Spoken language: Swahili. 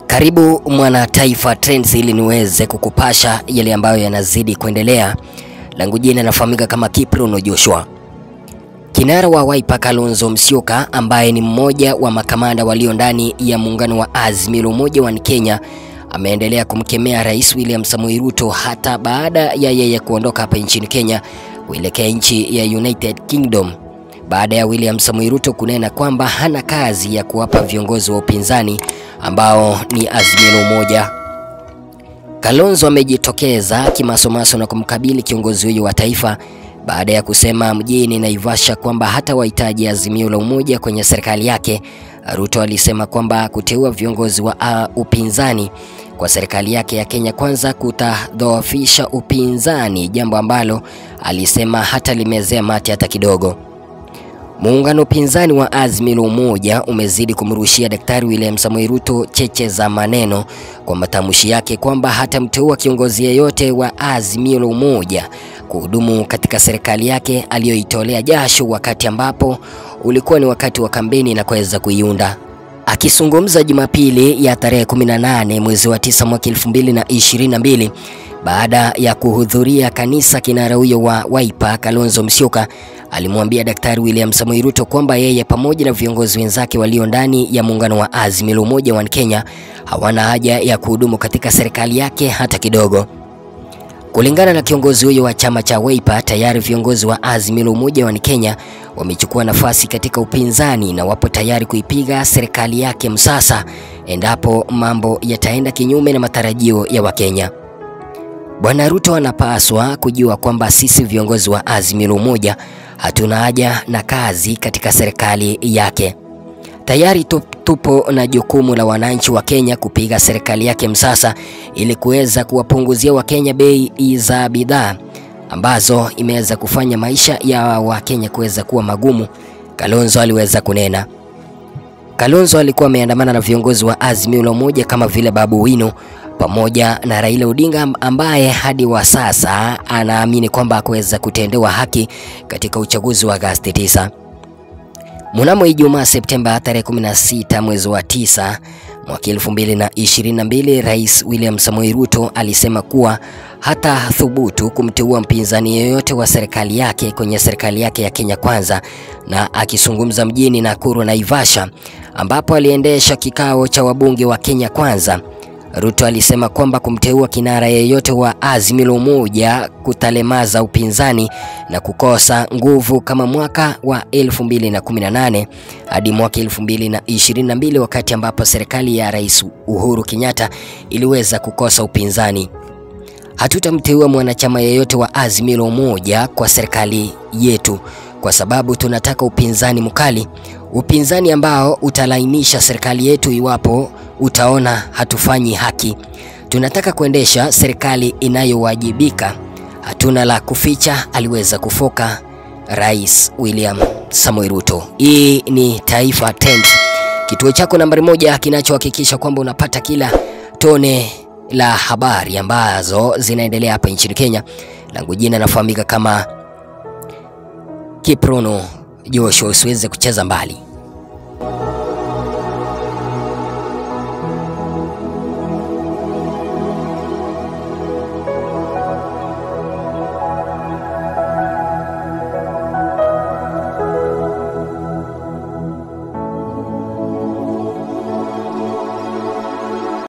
Karibu Mwana Taifa Trends ili niweze kukupasha yale ambayo yanazidi kuendelea. Langu jina nafahamika kama Kiprono Joshua. Kinara wa Wiper Kalonzo Musyoka ambaye ni mmoja wa makamanda walio ndani ya muungano wa Azimio la Umoja wa Kenya ameendelea kumkemea Rais William Samoei Ruto hata baada ya yeye kuondoka hapa nchini Kenya kuelekea nchi ya United Kingdom baada ya William Samoei Ruto kunena kwamba hana kazi ya kuwapa viongozi wa upinzani ambao ni Azimio la Umoja. Kalonzo amejitokeza kimasomaso na kumkabili kiongozi huyo wa taifa baada ya kusema mjini Naivasha kwamba hata wahitaji Azimio la Umoja kwenye serikali yake. Ruto alisema kwamba kuteua viongozi wa uh, upinzani kwa serikali yake ya Kenya Kwanza kutadhoofisha upinzani, jambo ambalo alisema hata limezea mate hata kidogo. Muungano upinzani wa Azimio la Umoja umezidi kumrushia Daktari William Samoei Ruto cheche za maneno kwa matamshi yake kwamba hatamteua kiongozi yeyote wa Azimio la Umoja kuhudumu katika serikali yake aliyoitolea jasho wakati ambapo ulikuwa ni wakati wa kampeni na kuweza kuiunda. Akizungumza Jumapili ya tarehe 18 mwezi wa 9 mwaka 2022 baada ya kuhudhuria kanisa, kinara huyo wa Wiper Kalonzo Musyoka alimwambia Daktari William Samoei Ruto kwamba yeye pamoja na viongozi wenzake walio ndani ya muungano wa Azimio la Umoja wa Kenya hawana haja ya kuhudumu katika serikali yake hata kidogo. Kulingana na kiongozi huyo wa chama cha Wiper, tayari viongozi wa Azimio la Umoja wa Kenya wamechukua nafasi katika upinzani na wapo tayari kuipiga serikali yake msasa endapo mambo yataenda kinyume na matarajio ya Wakenya. Bwana Ruto anapaswa kujua kwamba sisi viongozi wa Azimio la Umoja hatuna haja na kazi katika serikali yake. Tayari tupo na jukumu la wananchi wa Kenya kupiga serikali yake msasa ili kuweza kuwapunguzia Wakenya bei za bidhaa ambazo imeweza kufanya maisha ya Wakenya kuweza kuwa magumu, Kalonzo aliweza kunena. Kalonzo alikuwa ameandamana na viongozi wa Azimio la Umoja kama vile Babu Wino pamoja na Raila Odinga ambaye hadi wa sasa anaamini kwamba hakuweza kutendewa haki katika uchaguzi wa Agosti 9. Mnamo Ijumaa Septemba tarehe 16 mwezi wa 9 mwaka 2022, Rais William Samoei Ruto alisema kuwa hata thubutu kumteua mpinzani yeyote wa serikali yake kwenye serikali yake ya Kenya Kwanza. Na akizungumza mjini Nakuru, Naivasha, ambapo aliendesha kikao cha wabunge wa Kenya Kwanza, Ruto alisema kwamba kumteua kinara yeyote wa Azimio la Umoja kutalemaza upinzani na kukosa nguvu kama mwaka wa 2018 hadi mwaka 2022 wakati ambapo serikali ya Rais Uhuru Kenyatta iliweza kukosa upinzani. Hatutamteua mwanachama yeyote wa Azimio la Umoja kwa serikali yetu kwa sababu tunataka upinzani mkali, upinzani ambao utalainisha serikali yetu iwapo utaona hatufanyi haki. Tunataka kuendesha serikali inayowajibika, hatuna la kuficha, aliweza kufoka Rais William Samoei Ruto. Hii ni Taifa Trends, kituo chako nambari moja kinachohakikisha kwamba unapata kila tone la habari ambazo zinaendelea hapa nchini Kenya. Langu jina nafahamika kama Kiprono Joshua, usiweze kucheza mbali.